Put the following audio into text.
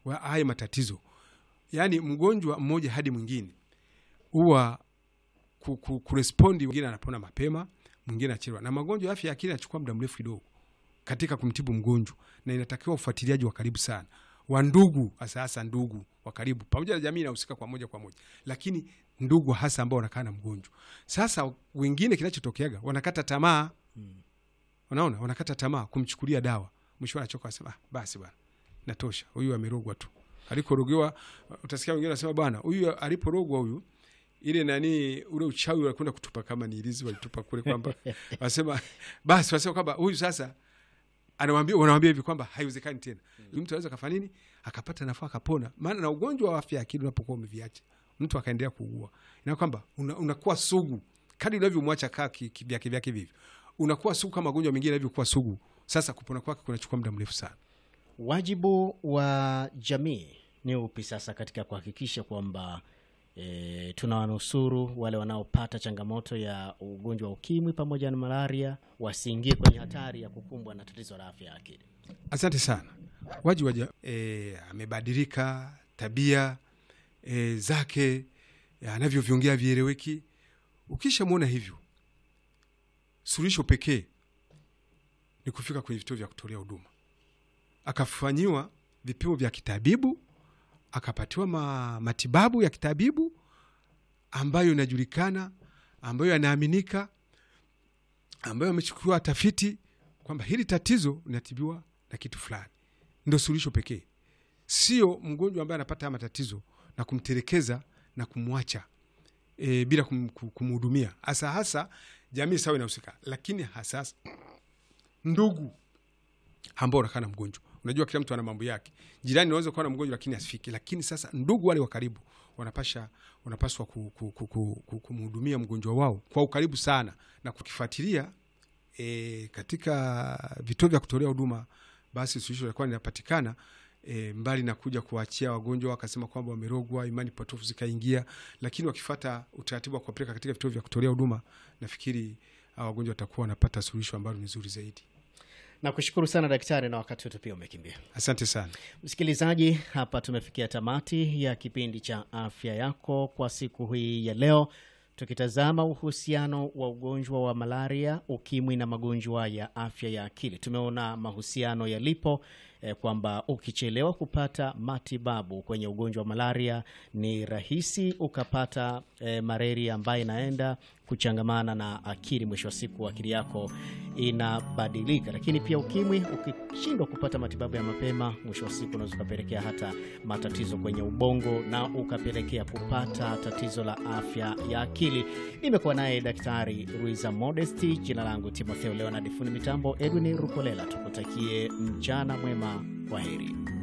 wa haya matatizo, yaani mgonjwa mmoja hadi mwingine huwa ku- ku- kurespondi, mwingine anapona mapema, mwingine anachelewa, na magonjwa ya afya ya akili yanachukua muda mrefu kidogo katika kumtibu mgonjwa, na inatakiwa ufuatiliaji wa karibu sana wa ndugu, hasa hasa ndugu wa karibu, pamoja na jamii inahusika kwa moja kwa moja, lakini ndugu hasa ambao wanakaa na mgonjwa. Sasa wengine kinachotokeaga wanakata tamaa, unaona, wanakata tamaa kumchukulia dawa, mwisho anachoka, anasema ah, basi bwana, natosha, huyu amerogwa tu. Alikorogewa, utasikia wengine wanasema bwana, huyu aliporogwa huyu ile nani ule uchawi walikwenda kutupa kama ni ilizi walitupa kule, kwamba wasema basi, wasema kwamba huyu sasa anawambia wanawambia hivi kwamba haiwezekani tena. Huyu mtu anaweza kafanya nini akapata nafuu akapona. Maana na ugonjwa wa afya ya akili unapokuwa umeviacha mtu akaendelea kuugua, ina kwamba una- unakuwa sugu kadri unavyomwacha kaa ki- kivyake vyake vivyo, unakuwa sugu kama magonjwa mengine yanavyokuwa sugu. Sasa kupona kwake kunachukua muda mrefu sana. Wajibu wa jamii ni upi sasa katika kuhakikisha kwamba e, tunawanusuru wale wanaopata changamoto ya ugonjwa wa ukimwi pamoja na malaria wasiingie kwenye hatari ya kukumbwa na tatizo la afya ya akili? Asante sana. Waji waja e, amebadilika tabia e, zake e, anavyoviongea vieleweki. Ukisha mwona hivyo, suluhisho pekee ni kufika kwenye vituo vya kutolea huduma, akafanyiwa vipimo vya kitabibu, akapatiwa ma, matibabu ya kitabibu ambayo inajulikana, ambayo yanaaminika, ambayo amechukuliwa tafiti kwamba hili tatizo linatibiwa na kitu fulani. Ndo suluhisho pekee, sio mgonjwa ambaye anapata haya matatizo na kumtelekeza na kumwacha e, bila kum, kum- kumhudumia. Hasa hasa jamii sawa inahusika, lakini hasa hasa ndugu ambao wanakaa na mgonjwa. Unajua, kila mtu ana mambo yake. Jirani unaweza kuwa na mgonjwa lakini asifiki, lakini sasa ndugu wale wa karibu wanapasha wanapaswa ku- ku- ku- ku- ku- kumhudumia mgonjwa wao kwa ukaribu sana na kukifuatilia e, katika vituo vya kutolea huduma, basi suluhisho litakuwa linapatikana. E, mbali na kuja kuwaachia wagonjwa wakasema kwamba wamerogwa, imani potofu zikaingia, lakini wakifata utaratibu wa kuwapeleka katika vituo vya kutolea huduma, nafikiri hawa wagonjwa watakuwa wanapata suluhisho ambalo ni zuri zaidi. Nakushukuru sana daktari, na wakati wetu pia umekimbia. Asante sana. Msikilizaji, hapa tumefikia tamati ya kipindi cha afya yako kwa siku hii ya leo, tukitazama uhusiano wa ugonjwa wa malaria, ukimwi na magonjwa ya afya ya akili. Tumeona mahusiano yalipo eh, kwamba ukichelewa kupata matibabu kwenye ugonjwa wa malaria ni rahisi ukapata eh, malaria ambayo inaenda kuchangamana na akili. Mwisho wa siku akili yako inabadilika. Lakini pia ukimwi, ukishindwa kupata matibabu ya mapema, mwisho wa siku unaweza ukapelekea hata matatizo kwenye ubongo na ukapelekea kupata tatizo la afya ya akili. Nimekuwa naye Daktari Ruiza Modesti, jina langu Timotheo Leonard, fundi mitambo Edwin Rukolela. Tukutakie mchana mwema, kwa heri.